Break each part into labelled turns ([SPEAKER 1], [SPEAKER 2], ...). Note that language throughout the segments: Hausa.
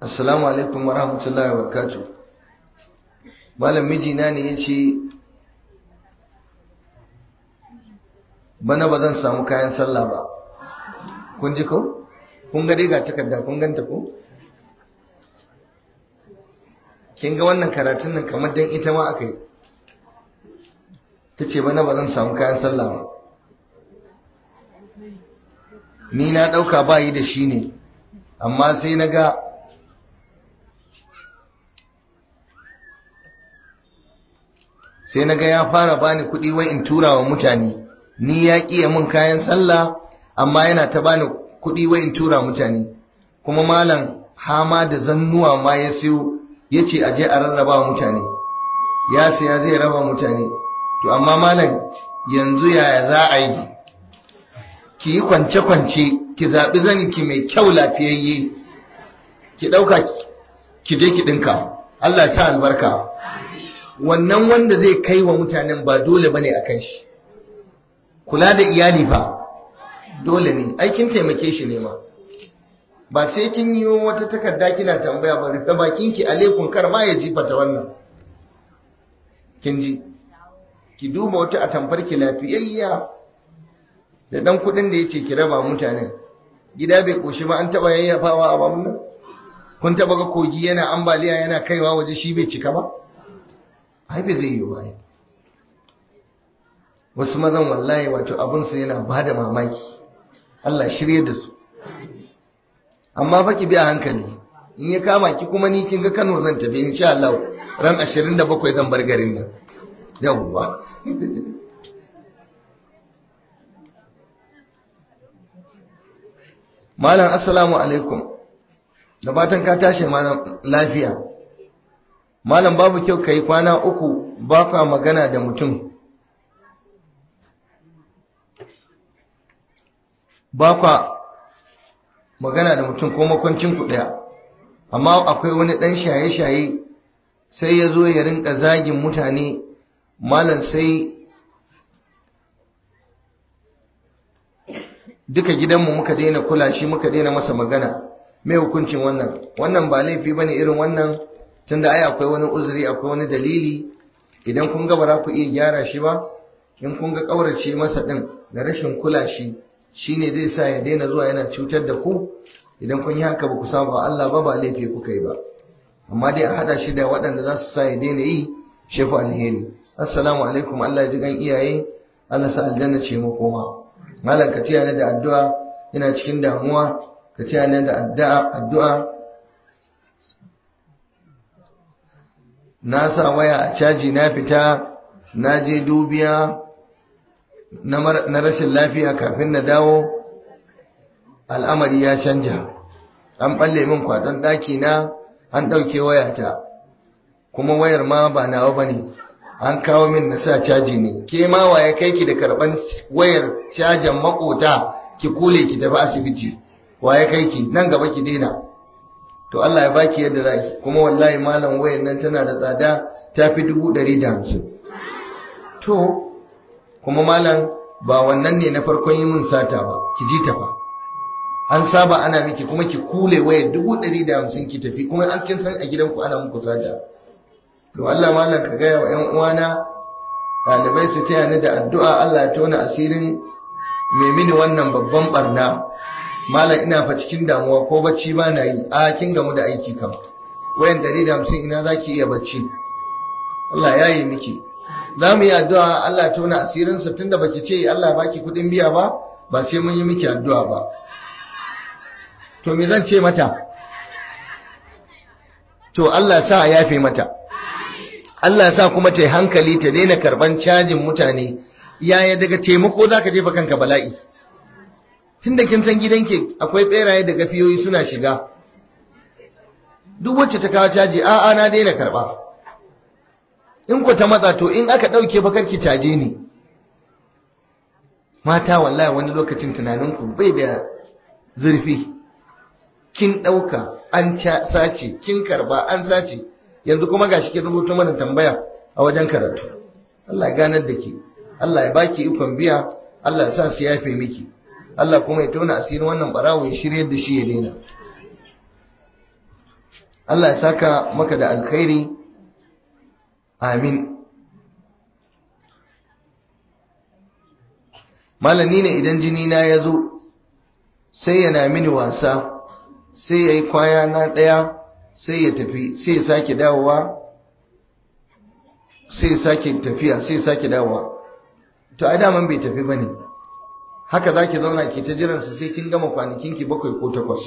[SPEAKER 1] assalamu alaikum wa rahmatullahi wa barakatuh malam mijina ne ya ce bana ba zan samu kayan sallah ba kun ji ko kun ga dai ga takarda kun ganta ko kin ga wannan karatun nan kamar dan ita ma aka yi ta ce bana ba zan samu kayan sallah ba ni na ɗauka ba yi da shi ne amma sai na ga sai na ga ya fara bani kuɗi wai in tura wa mutane ni ya ƙiya mun kayan sallah amma yana ta bani kuɗi wai in tura mutane kuma malam hama da zannuwa ma ya siyo ya ce a je a rarraba wa mutane ya siya zai raba mutane to amma malam yanzu yaya za a yi ki yi kwance-kwance ki zaɓi zaninki mai kyau lafiyayye ki ɗauka ki je ki ɗinka Allah sa albarka wannan wanda zai kai wa mutanen ba dole bane a kan shi kula da iyali fa dole ne aikin taimake shi ne ma ba sai kin yi wata takarda kina tambaya ba rufe bakinki alekun kar ma ya jifata wannan kin ji ki duba wata atamfar ki lafiyayya da dan kudin da yake ki raba mutanen gida bai koshi ba an taba yayyafawa a bamun nan kun taba ga kogi yana ambaliya yana kaiwa waje shi bai cika ba ai bai zai yi ba wasu mazan wallahi wato abin su yana bada mamaki Allah shirye da su amma fa ki bi a hankali in ya kama ki kuma ni kin ga Kano zan tafi insha Allah ran 27 zan bar garin nan yawwa Malam assalamu alaikum da fatan ka tashi malam lafiya Malam babu kyau kai kwana uku ba ka magana da mutum ba ka magana da mutum ko makwancin ku daya amma akwai wani dan shaye-shaye sai ya zo ya rinka zagin mutane malam sai duka gidanmu muka daina kula shi muka daina masa magana mai hukuncin wannan wannan ba laifi bane irin wannan tunda ai akwai wani uzuri akwai wani dalili idan kun ga ba za ku iya gyara shi ba in kun ga kaurace masa din da rashin kula shi shine zai sa ya daina zuwa yana cutar da ku idan kun yi haka ba ku saba Allah ba ba laifi kuka yi ba amma dai a hada shi da waɗanda za su sa ya daina yi shefu alheri assalamu alaikum Allah ya ji gan iyaye Allah sa aljanna ce mu koma malam ka tiya ni da addu'a ina cikin damuwa ka tiya ni da addu'a addu'a na sa waya a caji na fita na je dubiya na rashin lafiya kafin na dawo al'amari ya canja an balle min kwadon ɗaki na an ɗauke wayata kuma wayar ma ba nawa ba ne an kawo min na sa caji ne ke ma waye kai ki da karban wayar cajin makota ki kule ki tafi asibiti waye kai ki nan gaba ki daina to Allah ya baki yadda za ki kuma wallahi malam wayar nan tana da tsada ta fi dubu ɗari da hamsin to kuma malam ba wannan ne na farkon yi mun sata ba ki ji ta fa an saba ana miki kuma ki kule wayar dubu ɗari da hamsin ki tafi kuma an kin san a gidanku ana muku sata to Allah malam ka gaya wa ‘yan uwana ɗalibai su taya ni da addu'a Allah ya tona asirin mai mini wannan babban barna malam ina fa cikin damuwa ko bacci ba na yi a kin gamu da aiki kam wayan dari da hamsin ina za ki iya bacci Allah ya yi miki za mu yi addu'a Allah ya tona asirinsa tunda baki ce Allah baki kuɗin biya ba ba sai mun yi miki addu'a ba to me zan ce mata to Allah sa a yafe mata Allah sa kuma ta yi hankali ta daina karban cajin mutane yaya daga taimako za ka jefa kanka bala'i tun da kin san gidanki akwai beraye da gafiyoyi suna shiga duk wacce ta kawo caji a'a na daina karba in ku ta matsa to in aka ɗauke bakarki caje ne mata wallahi wani lokacin tunaninku bai da zurfi kin ɗauka an sace kin karba an sace yanzu kuma gashi ke rubuto mana tambaya a wajen karatu Allah ya ganar da ke Allah ya baki ikon biya Allah ya sa su yafe miki Allah kuma ya tona asirin wannan barawo ya shirye da shi ya daina Allah ya saka maka da alkhairi amin malami ne idan jini na ya zo sai yana mini wasa sai ya yi kwaya na ɗaya sai ya tafi sai ya sake dawowa sai ya sake tafiya sai ya sake dawowa to a daman bai tafi ba ne haka za ki zauna ke ta jiransa sai kin gama kwanakinki bakwai ko takwas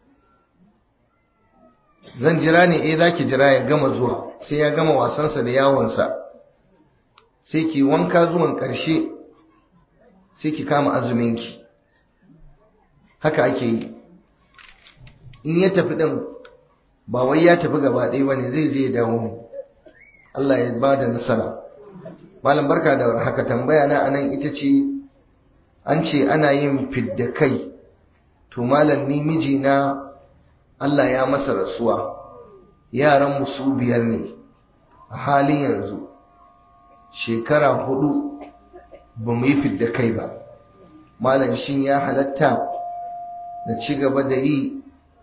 [SPEAKER 1] zan jira ne eh za ki jira ya gama zuwa sai ya gama wasansa da yawonsa sai ki wanka zuwan ƙarshe sai ki kama azuminki haka ake yi in ya tafi ɗin ba wai ya tafi gaba ɗaya ba ne zai je ya dawo ne Allah ya ba da nasara malam barka da haka tambaya na anan ita ce an ce ana yin fidda kai to malam ni mijina Allah ya masa rasuwa yaran su biyar ne a halin yanzu shekara hudu ba mu yi fidda kai ba malam shin ya halatta na ci gaba da yi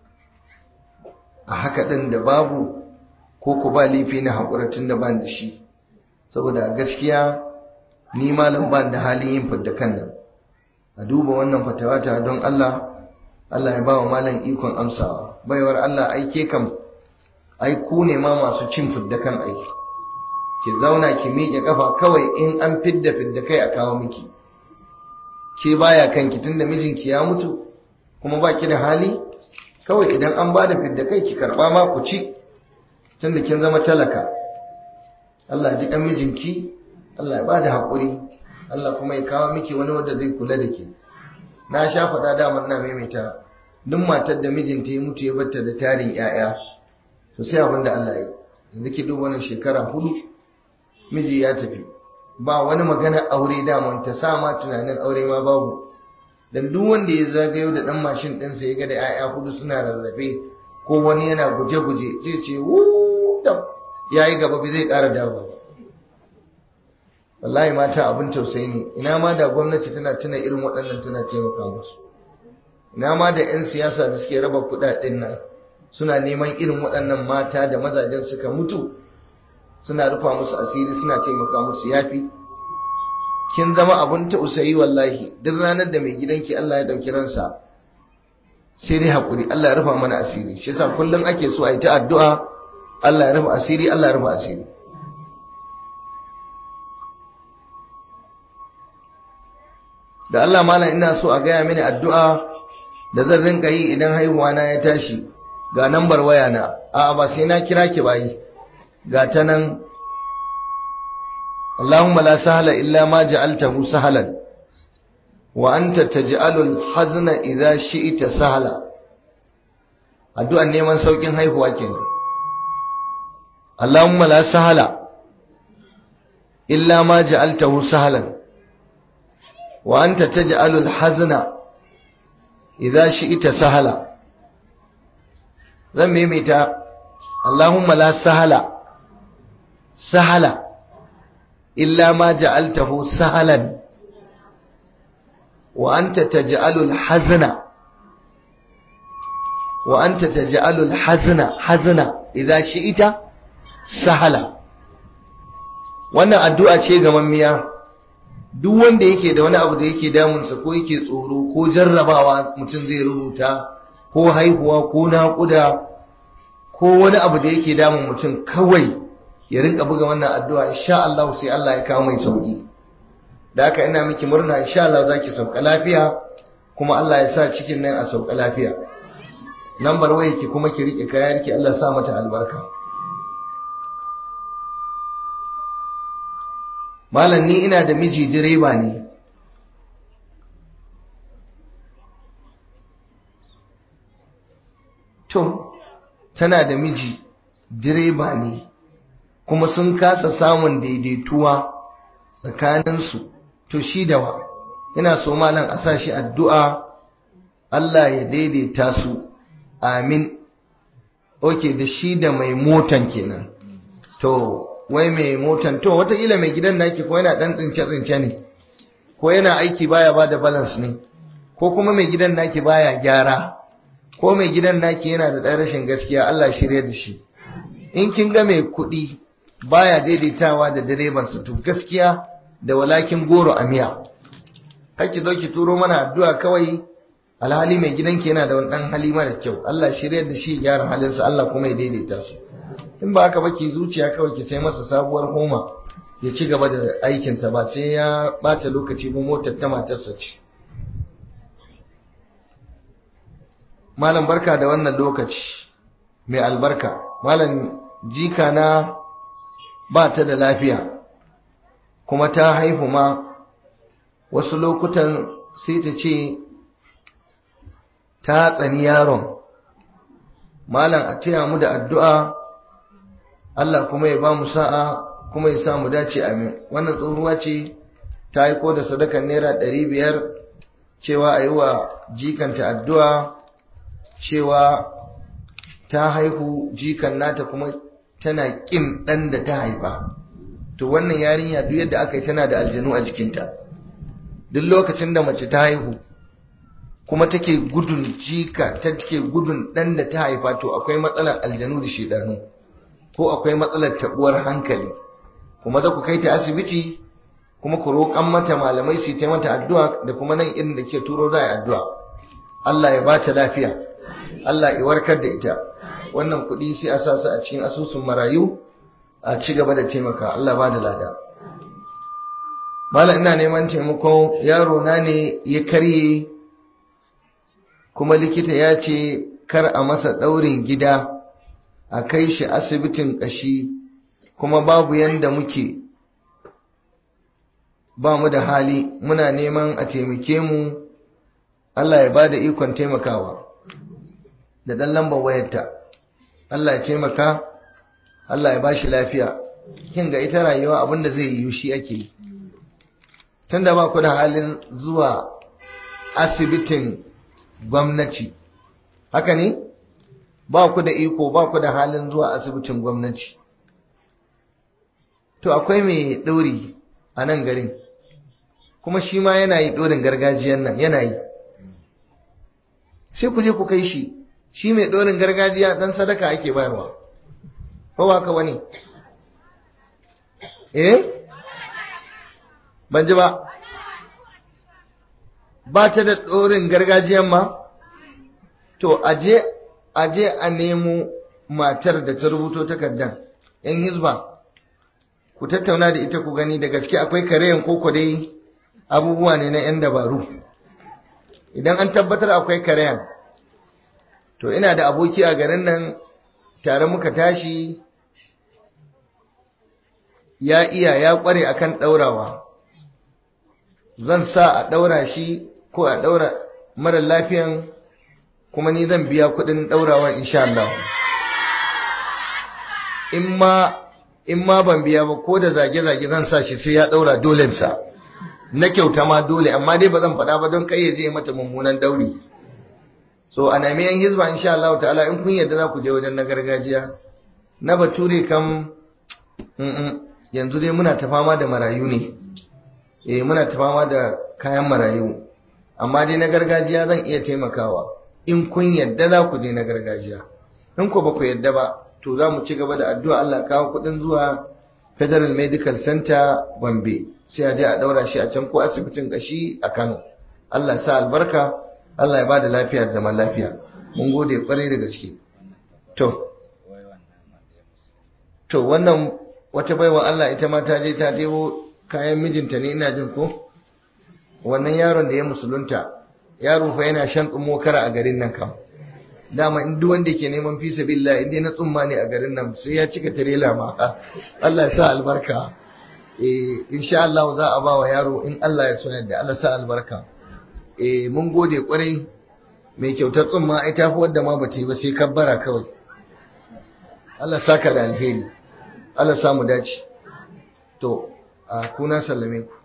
[SPEAKER 1] a haka ɗin da babu ko ku ba laifi na haƙura tun da ban da shi saboda gaskiya ni malam ban da halin yin fidda kan nan a duba wannan fatawata don Allah Allah ya ba wa malam ikon amsawa baiwar Allah aike kam ai ku ne ma masu cin fidda kan aiki ki zauna ki miƙe kafa kawai in an fidda fidda kai a kawo miki ke baya kanki tunda mijinki ya mutu kuma baki da hali kawai idan an bada fidda kai ki karba ma ku ci tunda kin zama talaka Allah ya ji kan mijinki Allah ya bada hakuri Allah kuma ya kawo miki wani wanda zai kula da ke na sha faɗa daman na maimaita duk matar da mijinta ya mutu ya batta da tarin 'ya'ya to sai abin da Allah ya yanzu ki duba wannan shekara hudu miji ya tafi ba wani magana aure daman ta sa ma tunanin aure ma babu dan duk wanda ya zagayo da dan mashin ɗinsa ya ga da 'ya'ya hudu suna rarrafe ko wani yana guje-guje zai ce wuuu yayi gaba bai zai ƙara dawo ba wallahi mata abin tausayi ne ina ma da gwamnati tana tuna irin waɗannan tana taimaka musu ina ma da 'yan siyasa da suke raba kuɗaɗen nan suna neman irin waɗannan mata da mazajen suka mutu suna rufa musu asiri suna taimaka musu yafi kin zama abin tausayi wallahi duk ranar da mai gidanki Allah ya ɗauki ransa sai dai haƙuri Allah ya rufa mana asiri shi yasa kullum ake so a yi ta addu'a Allah ya rufa asiri Allah ya rufa asiri da Allah malam ina so a gaya mini addu'a da zan rinka yi idan haihuwa na ya tashi ga nambar waya na a'a ba sai na kira ki bayi ga ta nan Allahumma la sahla illa ma ja'altahu sahlan wa anta taj'alul hazna idza shi'ta sahla addu'an neman saukin haihuwa kenan Allahumma la sahla illa ma ja'altahu sahlan wa anta taj'alul hazna idza shi'ta sahla zan maimaita Allahumma la sahala sahala illa ma ja'altahu sahalan wa anta taj'alul hazna wa anta taj'alul hazna hazna idza shi'ita sahala wannan addu'a ce ga mammiya duk wanda yake da wani abu da yake damunsa ko yake tsoro ko jarrabawa mutum zai rubuta ko haihuwa ko naƙuda ko wani abu da yake damun mutum kawai ya rinka buga wannan addu'a insha Allah sai Allah ya kawo mai sauki da haka ina miki murna insha Allah zaki sauka lafiya kuma Allah ya sa cikin nan a sauka lafiya lambar wayarki kuma ki rike kayanki Allah ya sa mata albarka malam ni ina da miji direba ne to tana da miji direba ne kuma sun kasa samun daidaituwa tsakaninsu to shi da wa ina so malam a sa shi addu'a Allah ya daidaita su amin oke da shi da mai motan kenan to wai mai motan to wataƙila mai gidan naki ko yana ɗan tsince-tsince ne ko yana aiki baya ba da balance ne ko kuma mai gidan naki baya gyara ko mai gidan naki yana da ɗan rashin gaskiya Allah shirya da shi in kin ga mai kuɗi baya daidaitawa da direbansa to gaskiya da walakin goro a miya kake zo ki turo mana addu'a kawai alhali mai gidanki yana da wani ɗan hali mara kyau Allah shirya da shi gyara halinsa Allah kuma ya daidaita su in ba haka ba ki zuciya kawai ki sai masa sabuwar homa ya ci gaba da aikinsa ba sai ya ɓata lokaci ba motar ta matarsa ce malam barka da wannan lokaci mai albarka malam jika na ba ta da lafiya kuma ta haihu ma wasu lokutan sai ta ce ta tsani yaron malam a taya mu da addu'a Allah kuma ya ba mu sa'a kuma ya sa mu dace amin wannan tsohuwa ce ta aiko da sadakan naira ɗari biyar cewa a yi wa jikanta addu'a cewa ta haihu jikan nata kuma tana ƙin ɗan da ta haifa to wannan yarinya duk yadda aka yi tana da aljanu a jikinta duk lokacin da mace ta haihu kuma take gudun jika ta take gudun ɗan da ta haifa to akwai matsalar aljanu da shidanu ko akwai matsalar tabuwar hankali kuma za ku kai ta asibiti kuma ku roƙan mata malamai su ta mata addu'a da kuma nan irin da ke turo za a yi addu'a Allah ya ba ta lafiya Allah ya warkar da ita wannan kuɗi sai a sa su a cikin asusun marayu a ci gaba da taimaka Allah ba da lada malam ina neman taimako yaro na ne ya karye kuma likita ya ce kar a masa ɗaurin gida a kai shi asibitin ƙashi kuma babu yanda muke ba mu da hali muna neman a taimake mu Allah ya ba da ikon taimakawa da ɗan lambar wayarta Allah ya taimaka Allah ya ba shi lafiya kin ga ita rayuwa abinda zai yi shi ake yi tunda ba ku da halin zuwa asibitin gwamnati haka ne ba ku da iko ba ku da halin zuwa asibitin gwamnati to akwai mai ɗori a nan garin kuma shi ma yana yi ɗorin gargajiyan nan yana yi sai ku je ku kai shi shi mai ɗorin gargajiya ɗan sadaka ake bayarwa ko ba ka wani eh ban ji ba ba ta da ɗorin gargajiyan ma to aje aje a nemo matar da ta rubuto takardar yan hizba ku tattauna da ita ku gani da gaske akwai kareyan koko dai abubuwa ne na yan dabaru idan an tabbatar akwai kareyan to ina da aboki a garin nan tare muka tashi ya iya ya kware akan daurawa zan sa a daura shi ko a daura mara lafiyan kuma ni zan biya kudin daurawa insha Allah in ma in ma ban biya ba ko da zage-zage zan sa shi sai ya daura dolensa na kyauta ma dole amma dai ba zan faɗa ba don kai ya je mata mummunan dauri so a nemi yan hizba insha Allah ta'ala in kun yadda za ku je wajen na gargajiya na bature kam yanzu dai muna ta fama da marayu ne eh muna ta fama da kayan marayu amma dai na gargajiya zan iya taimakawa in kun yadda za ku je na gargajiya in ku ba ku yadda ba to za mu ci gaba da addu'a Allah kawo kuɗin zuwa Federal Medical Center Gombe sai a je a daura shi a can ko asibitin kashi a Kano Allah sa albarka Allah ya bada lafiya da zaman lafiya mun gode kwarai da gaske to to wannan wata baiwa Allah ita ma ta je ta debo kayan mijinta ne ina jin ko wannan yaron da ya musulunta yaro fa yana shan tsumo kara a garin nan kam dama in duk wanda ke neman fi sabilillah in dai na tsumma ne a garin nan sai ya cika tirela ma Allah ya sa albarka eh insha Allah za a ba wa yaro in Allah ya so yadda Allah sa albarka eh mun gode kwarai mai kyautar tsumma ai tafi wadda ma bata yi ba sai kabbara kawai Allah saka da alheri Allah samu dace to a kuna sallame ku